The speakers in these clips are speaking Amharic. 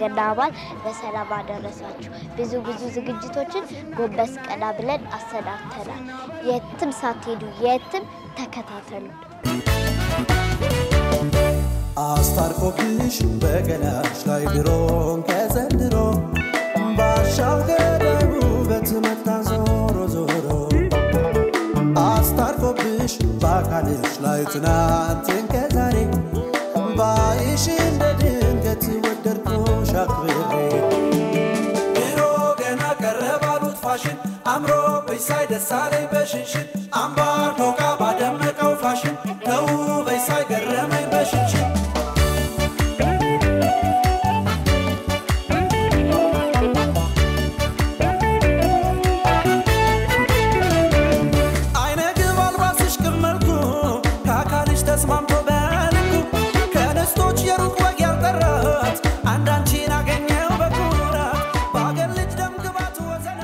ለገና በዓል በሰላም አደረሳችሁ። ብዙ ብዙ ዝግጅቶችን ጎንበስ ቀና ብለን አሰናድተናል። የትም ሳትሄዱ የትም ተከታተሉ። አስታርቆብሽ በገላሽ ላይ ድሮም ከዘንድሮ ባሻው ገዳይ ውበት መጣ ዞሮ ዞሮ አስታርቆብሽ በአካልሽ ላይ ትናንትን ከዛሬ ባይሽ እንደ ድንገት ወደድኩሽ አክብሬ ድሮ ገና ቀረባሉት ፋሽን አምሮ በሳይ ደሳለኝ በሽንሽን አምባር ዶቃ ባደመቀው ፋሽን ተውበሽ ሳይ ገረመኝ በሽንሽን አይነ ግብ አልባስሽ ቅመልኩ ከአካልሽ ተስማምቶ በልኩ ከደስቶች የሩቅ ወግ ያልጠራት አንድ አንቺን አገኘው በኩራት በአገር ልጅ ደም ግባት ወዘና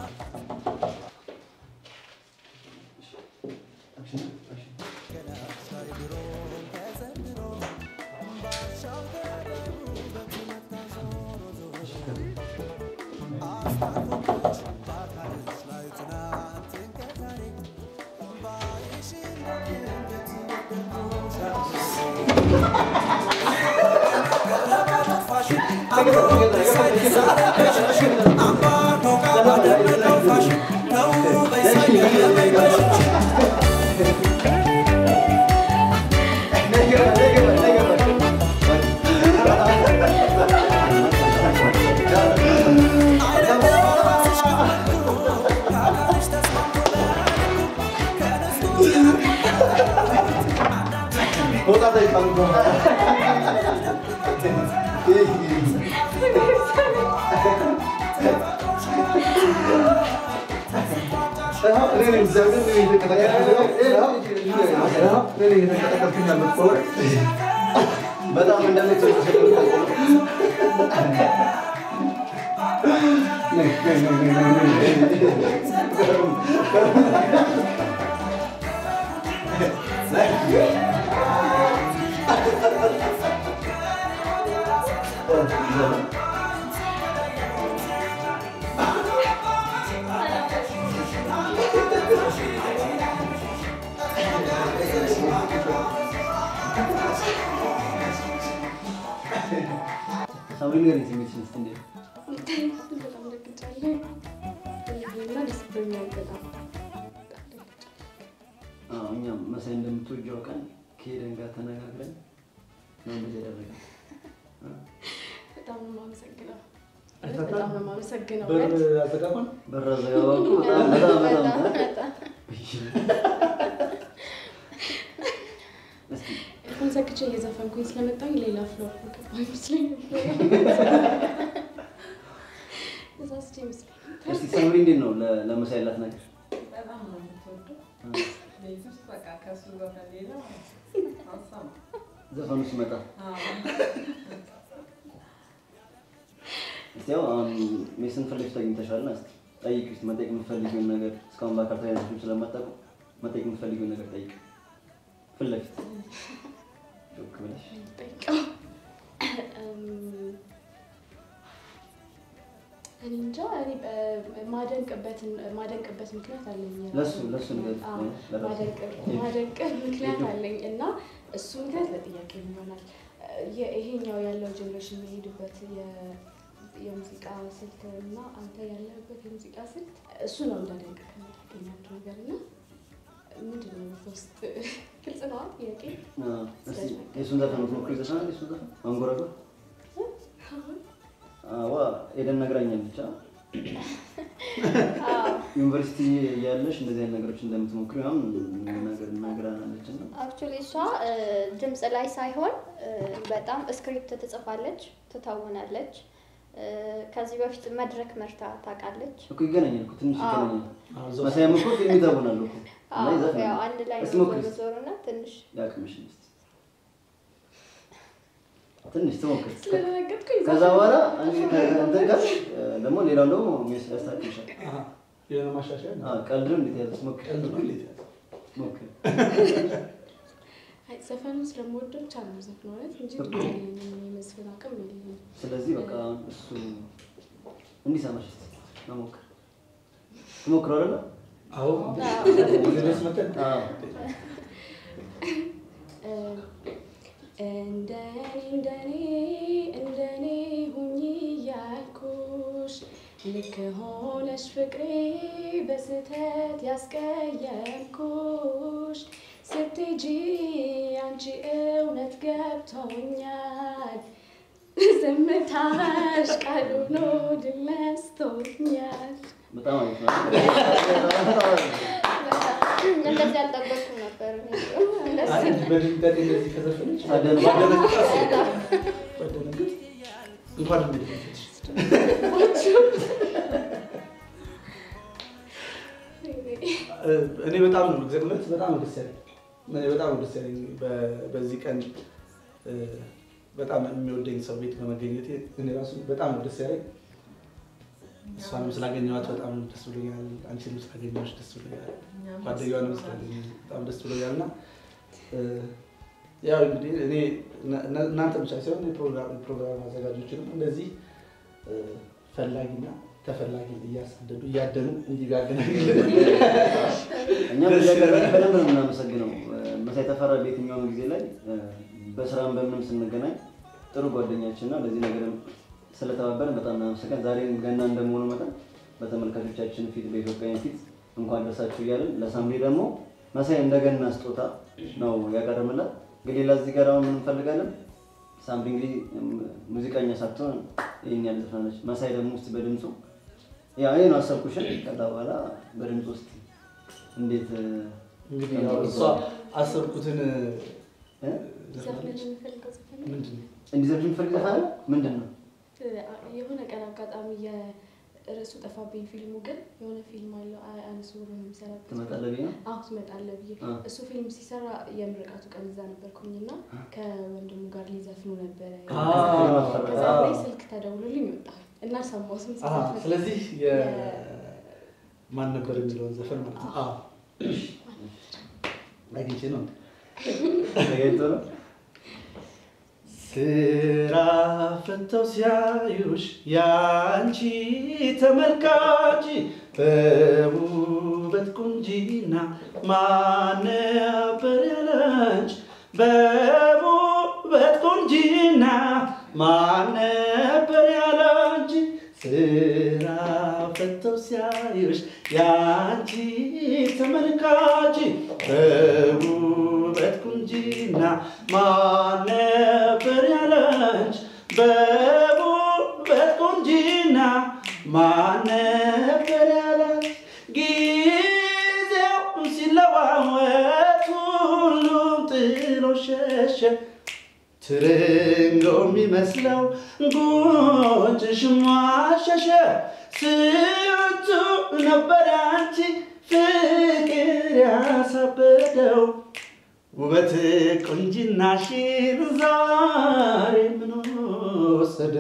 በጣም ሳምሪ ንገሪኝ ስሜትሽን እስኪ እንዴት ነው? በጣም ደግጫለሁ እና ደስ ብሎኛል በጣም አዎ እኛም መሳይ እንደምትወጂው አውቀን ከሄደን ጋር ተነጋግረን ነው እንደዚህ ያደረግን። በጣም ነው የማመሰግነው በጣም ነው የማመሰግነው በር እውነት። አዘጋባን በር አዘጋባ እኮ በጣም በጣም በጣም በጣም እ? በጣም እስኪ ኤርፎን ሰክቼ እየዘፈንኩኝ ስለመጣኝ ሌላ ፍሎር ገባ ይመስለኝ ተሳስቼ ይመስለኝ እስኪ ሳምሪ እንዴት ነው ለ- ለመሳይ ያላት ነገር? በጣም ነው የምትወደው። ቤት ውስጥ በቃ ከሱ ዘፈን ሌላ አልሰማም። ዘፈኑ ሲመጣ አዎ። እስቲ ያው አሁን ሜስን ፊት ለፊት አግኝተሻልና እስቲ ጠይቂ እስቲ መጠየቅ የምትፈልጊውን ነገር እስካሁን በአካል ተያይዛችሁም ስለማታውቁ መጠየቅ የምትፈልጊውን ነገር ጠይቂ። ፊት ለፊት ጮክ ብለሽ ጠይቀው እም፣ እኔ እንጃ እኔ እ፣ ማደንቅበትን ማደንቅበት ምክንያት አለኝ ለሱ ለሱ ነገር አዎ፣ ለራሱ ማደንቅ- ማደንቅ ምክንያት አለኝ እና እሱ ምክንያት ለጥያቄ ይሆናል። የ- ይሄኛው ያለው ጀኔሬሽን የሚሄድበት የ- የሙዚቃ ስልት እና አንተ ያለህበት የሙዚቃ ስልት እሱ ነው እንዳደንቅ ከሚያደርገኝ አንዱ ነገር እና ምንድን ነው ውስጥ ግልጽ ነዋ ጥያቄ አዎ፣ እስቲ የእሱን ዘፈን የምትሞክሪው ዘፈን አለ? የእሱን ዘፈን አንጎራጎር? አዋ ኤደን ነግራኛለች። ብቻ ዩኒቨርሲቲ እያለሽ እንደዚህ አይነት ነገሮች እንደምትሞክሪ ምናምን ነገር ነግራናለች እና አክቹሊ እሷ እ፣ ድምፅ ላይ ሳይሆን እ፣ በጣም ስክሪፕት ትጽፋለች፣ ትተውናለች። እ፣ ከዚህ በፊት መድረክ መርታ ታውቃለች። እኮ ይገናኛል እኮ ትንሽ አዎ። ይገናኛል። መሳያም እኮ ፊልም ይተውናሉ እኮ እና አዎ፣ ይዘፍናሉ። ያው አንድ ላይ እስቲ ነው ሞክሪ ዞር እስቲ። ዞር እና ትንሽ ያቅምሽን እስቲ ትንሽ ትሞክሪ። ስለደነገጥኩኝ ከዛ በኋላ እንግዲህ ከእንትን ጋር እ፣ ደግሞ ሌላውን ደግሞ ሚስ- ያስታክምሻል። የሆነ ማሻሻያ አዎ፣ ቀልድም እንዴት ያዘ ሞክሪ ቀልድ ነው እንዴት ያለ ሞክሪ። አይ ዘፈኑን ስለምወደው ብቻ ነው ዘፍነው ማለት እንጂ ድምፅ የለኝም የመዝፈን አቅም የለኝም። ስለዚህ በቃ እሱ እንዲሰማሽ እስኪ መሞክር ትሞክረው አይደለ? አዎ ድረስ መጠን አዎ። እንደኔ እንደኔ እንደኔ ሁኚ እያልኩሽ ልክ ሆነሽ ፍቅሬ በስህተት ያስቀየምኩሽ ስትሄጂ አንቺ እውነት ገብቶኛል ዝምታሽ ቃል ሆኖ ድል ነስቶኛል። በጣም አሪፍ ነው። በጣም አሪፍ ነው። እንደዚህ አልጠበቅኩም ነበር። እንደዚህ አንድ በድንጋጤ እንደዚህ ከዘፈነች አደንቅ- ባደነግጥ ባደነግጥ እንኳን እንደደነገጥሽ እኔ በጣም ነው እውነት በጣም ነው ደስ ያለኝ። እኔ በጣም ነው ደስ ያለኝ በ- በዚህ ቀን እ፣ በጣም የሚወደኝ ሰው ቤት በመገኘቴ እኔ ራሱ በጣም ነው ደስ ያለኝ። እሷንም ስላገኘኋት በጣም ደስ ብሎኛል። አንቺንም ስላገኘሁሽ ደስ ብሎኛል። ጓደኛዋንም ስላገኘሁ በጣም ደስ ብሎኛል እና እ፣ ያው እንግዲህ እኔ እና- እና- እናንተ ብቻ ሳይሆን የፕሮግራም የፕሮግራም አዘጋጆችንም እንደዚህ እ፣ ፈላጊና ተፈላጊ እያሳደዱ እያደኑ እንዲያገናኙልን እኛም እያቀረብን በደንብ ነው የምናመሰግነው። መሳይ ተፈራ በየትኛውም ጊዜ ላይ እ፣ በስራም በምንም ስንገናኝ ጥሩ ጓደኛችን እና በዚህ ነገርም ስለተባበረን በጣም እናመሰግናለን። ዛሬም ገና እንደመሆኑ መጠን በተመልካቾቻችን ፊት በኢትዮጵያውያን ፊት እንኳን ደርሳችሁ እያልን ለሳምሪ ደግሞ መሳይ እንደገና ስጦታ ነው ያቀረብላት። እንግዲህ ለዚህ ጋር አሁን ምን እንፈልጋለን? ሳምሪ እንግዲህ እም፣ ሙዚቀኛ ሳትሆን ይህን ያህል ዘፍናለች። መሳይ ደግሞ ውስጥ በድምፁ ያው ይሄ ነው አሰብኩሽን ከዛ በኋላ በድምፅ ውስጥ እንዴት እ፣ እንግዲህ ያው እሷ አሰብኩትን እ? ዘፈን የምፈልገው ዘፈን ምንድን ነው እንዲዘፍን የምትፈልግ ዘፈን አለ? ምንድን ነው? የሆነ ቀን አጋጣሚ የርዕሱ ጠፋብኝ። ፊልሙ ግን የሆነ ፊልም አለው አ- አንሱ ብሎ የሚሰራበት ትመጣለህ ብዬ ነው? አዎ ትመጣለህ ብዬ አ። እሱ ፊልም ሲሰራ የምርቃቱ ቀን እዛ ነበርኩኝና ከወንድሙ ጋር ሊዘፍኑ ነበረ። አ፣ ከዛ አ። ላይ ስልክ ተደውሎልኝ ወጣሁ እና ሰማሁት። ስም አሀ፣ ሲዘፍን ስለዚህ ማን ነበር የሚለውን ዘፈን ማለት ነው። አዎ አግኝቼ ነው ተገኝቶ ነው? ስራ ፈተው ሲያዩሽ ያንቺ ተመልካች በውበት ቁንጂና ማን ነበር ያለንች በውበት ቁንጂና ማን ነበር ያለንች ስራ ፈተው ሲያዩሽ ያንቺ ተመልካች በውበት ቁንጂና ማን ነበር ያለንች በውበት ቁንጂና ማን ነበር ያለንች ጊዜው ሲለዋወጥ ሁሉም ጥሎ ሸሸ ትርንጎ የሚመስለው ጉንጭሽ ማሸሸ ስንቱ ነበር አንቺ ፍቅር ያሳበደው ውበት ቁንጅናሽን ዛሬ ምን ወሰደ?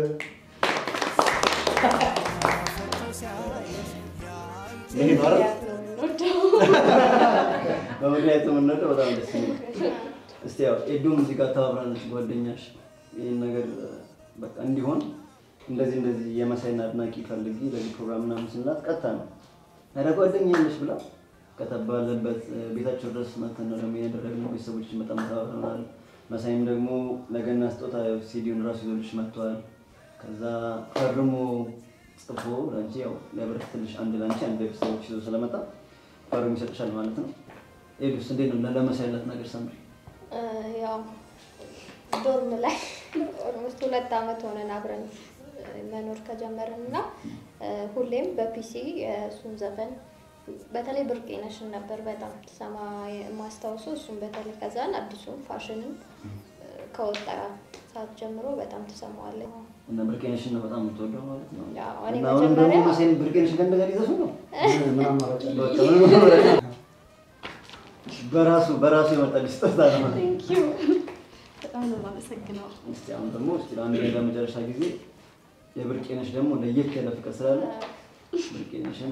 ይሄ ነው አይደል? የምንወደው በምክንያቱ የምንወደው በጣም ደስ የሚል እስቲ ያው ኤዶም እዚህ ጋር ተባብራለች ጓደኛሽ ይህን ነገር እ፣ በቃ እንዲሆን እንደዚህ እንደዚህ የመሳይን አድናቂ ፈልጊ ለዚህ ፕሮግራም ምናምን ስንላት ቀጥታ ነው ኧረ ጓደኛ ያለሽ ብላ ከተባለበት እ፣ ቤታቸው ድረስ መተን ነው ደግሞ ያደረግነው። ቤተሰቦችን በጣም ተባብረናል። መሳይም ደግሞ ለገና ስጦታ ያው ሲዲውን ራሱ ይዞልሽ መጥተዋል። ከዛ ፈርሞ ጽፎ ለአንቺ ያው ሊያበረክትልሽ አንድ ለአንቺ አንድ ቤተሰቦች ይዞ ስለመጣ ፈርሞ ይሰጥሻል ማለት ነው። ኤዱስ እንዴት ነው ለመሳይ ያላት ነገር ሰምሪ? እ፣ ያው ዶርም ላይ ኦልሞስት ሁለት ዓመት ሆነን አብረን እ፣ መኖር ከጀመርን እና እ፣ ሁሌም በፒሲ የእሱን ዘፈን በተለይ ብርቄነሽን ነበር በጣም ትሰማ የማስታውሰው። እሱም በተለይ ከዛን አዲሱን ፋሽንን እ፣ ከወጣ ሰዓት ጀምሮ በጣም ትሰማዋለች። እና ብርቄነሽን ነው በጣም የምትወደው ማለት ነው። ያው እኔ እና አሁንም ደግሞ መጀመሪያ መሳይን ብርቄነሽን ከእንደዛ ሊዘሱ ነው ምን አማራጭ አለ? በቃ ምንም አማራጭ የለም። በራሱ በራሱ የመጣልሽ ስጦታ ነው። ቴንኪው በጣም ነው የማመሰግነው። እስቲ አሁን ደግሞ እስቲ ለአንድ ነገር መጨረሻ ጊዜ የብርቄነሽ ደግሞ ለየት ያለ ፍቅር ስላለ ብርቄነሽን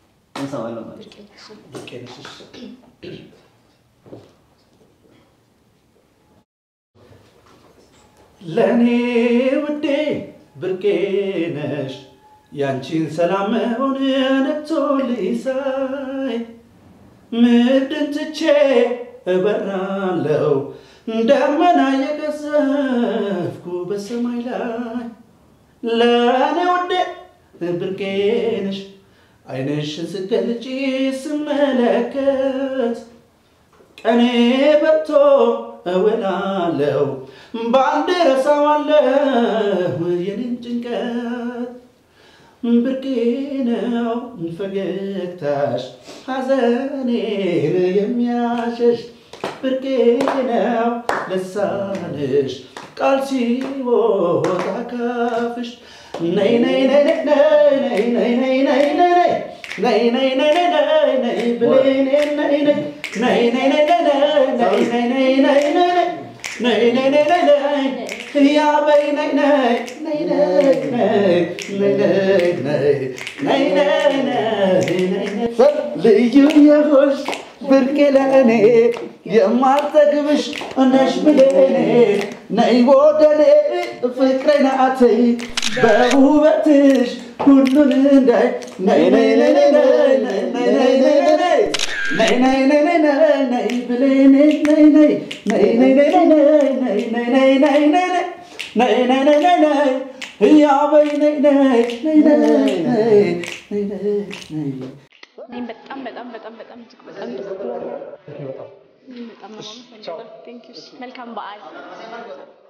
እንሰማለን ማለት ነው። ብርቄነሽን ብርቄ ነሽ፣ እሺ። ለእኔ ውዴ ብርቄ ነሽ ያንቺን ሰላም መሆን ነቶልኝ ሳይ ምድርን ትቼ እበራለሁ ደመና የቀዘፍኩ በሰማይ ላይ ለእኔ ውዴ ብርቄ ነሽ አይንሽን ስገልጪ ስመለከት ቀኔ በርቶ እውላለሁ በአንድ ረሳዋለሁ የኔን ጭንቀት ብርቄ ነው ፈገግታሽ ሐዘኔን የሚያሸሽ ብርቄ ነው ልሳንሽ ቃል ሲወጣ ካፍሽ ነይ ነይ ነይ ነይ ነይ ነይ ነይ ነይ ነይ ነይ ነይ ነይ ነይ ነይ ብሌኔ ነይ ነይ ነይ ነይ ነይ ነይ ነይ ነይ ነይ ነይ ነይ ነይ ነይ ነይ ነይ ነይ ያበይ ነይ ነይ ነይ ነይ ነይ ነይ ነይ ነይ ነይ ነይ ነይ ነይ ነይ ልዩ የሆንሽ ብርቄ ለእኔ የማልጠግብሽ ነሽ ብሌኔ ነይ ወደኔ ፍቅሬ ናትይ በውበትሽ ሁሉን እንዳይ ነይ ነይ ነይ ነይ ነይ ነይ ነይ ነይ ነይ ነይ ነይ ነይ ነይ ነይ ነይ ብሌኔ ነይ ነይ ነይ ነይ ነይ ነይ ነይ ነይ ነይ ነይ ነይ ነይ ነይ ነይ ነይ ነይ ነይ እያበይ ነይ ነይ ነይ ነይ ነይ ነይ ነይ ነይ እኔም በጣም በጣም በጣም በጣም እጅግ በጣም ደስ ብሎኛል። በጣም ነው የማመሰግነው። ቴንክ ዩ። መልካም በዓል።